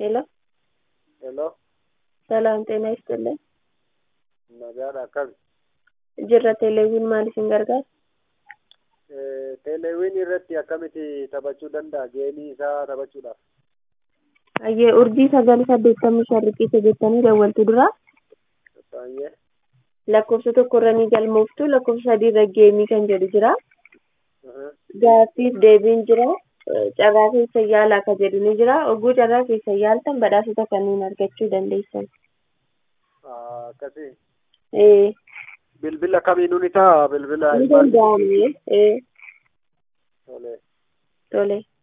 ሄሎ ሄሎ ሰላም ጤና ይስጥልን nagaadha akkami jirra teeleewwiin maal isin gargaara teeleewwiin irratti akkamitti taphachuu danda'a geemii isaa taphachuudhaaf hayyee urjii sagal saddeettamii shan riqicha jettanii dawwaltu dura baay'ee lakkoofsa tokko irra ni galmooftu lakkoofsa sadii irra geemii kan jedhu jira gaaffiif deebiin jira carraa keessa yaalaa ka jedhu ni jira oguu carraa keessa yaaltan badhaasota kanneen argachuu dandeessan akkasii ee bilbila kamiinuu ni ta'a bilbila ni danda'amne ee tolee tole